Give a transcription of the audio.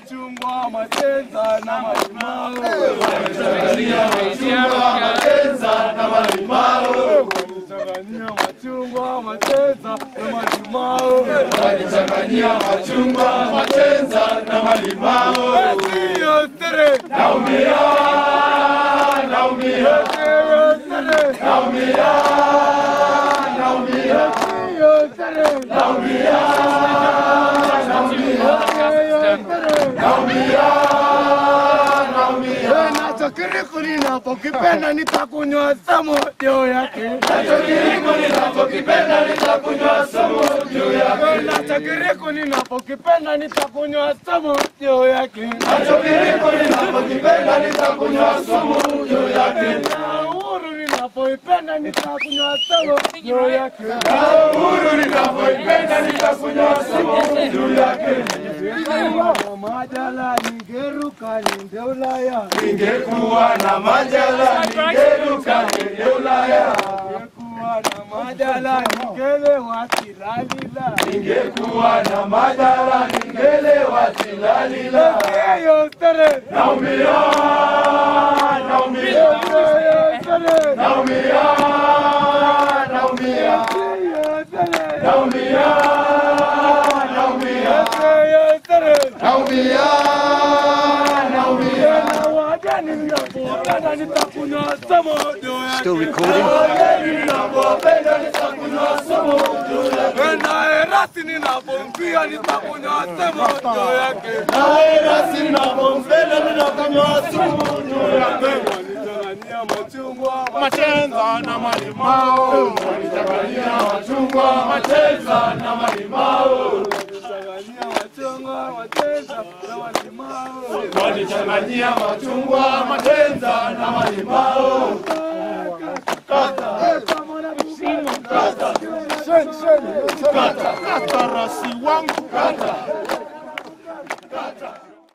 machungwa, machenza na malimao. Wanichanganyia machungwa, matenza na malimao. Wanichanganyia machungwa, machenza na malimao. Wanichanganyia machungwa, matenza na malimao. Sio sere, Naumia, naumia, sio sere, naumia, naumia, sio sere, naumia, naumia, naumia, naumia. nacho kiriku ninapokipenda nitakunywa samo juu yake. Nacho kiriku ninapokipenda nitakunywa sumu juu yake. Nacho kiriku ninapokipenda nitakunywa samo juu yake. Nacho kiriku ninapokipenda nitakunywa sumu juu yake. Na uhuru ninapoipenda nitakunywa samo juu yake. Na uhuru ninapoipenda nitakunywa sumu juu yake. Na majala ningeruka niende Ulaya. Ningekuwa na majala ningeruka niende Ulaya. Ningekuwa na majala ningelewa kilalila. Ningekuwa na majala ningelewa tilalila. Hiyo sere, Naumia, naumia, hiyo sere, naumia, naumia, hiyo sere, naumia, naumia, hiyo sere. naumia, naumia. Na wageni ninapopenda nitakunywa samo juu yake. Still recording. Wageni ninapopenda nitakunywa sumu juu yake. Na erasi ninapompia nitakunywa samo juu yake. Nawe rasi ninapompenda ninakunywa sumu juu yake. Wanichanganyia machungwa, Machenza na malimao, wanichanganyia machungwa, machenza na malimao, wanichanganyia machungwa, machenza na malimao. wanichanganyia machungwa, machenza na malimao. Kata rasi wangu, kata, kata.